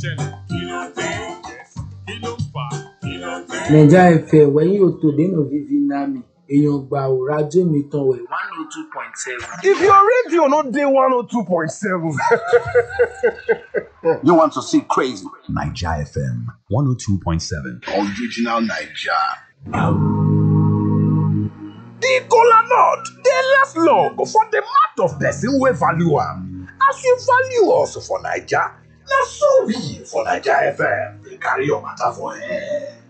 ṣẹlẹ̀? Kí ló dé? Yes. Kí ló fà á? Kí ló dé? naija fm wẹ̀yìn òtò dènà vivi nami èèyàn gbà ò rájò mi tán wẹ̀ one oh two point seven. If your radio no dey 102.7, You want to see crazy? Niger FM 102.7. Original Niger. the kola nut dey last long for the mouth of person wey value am. As you value us for Naija, na so we for Naija FM dey carry your matter for air.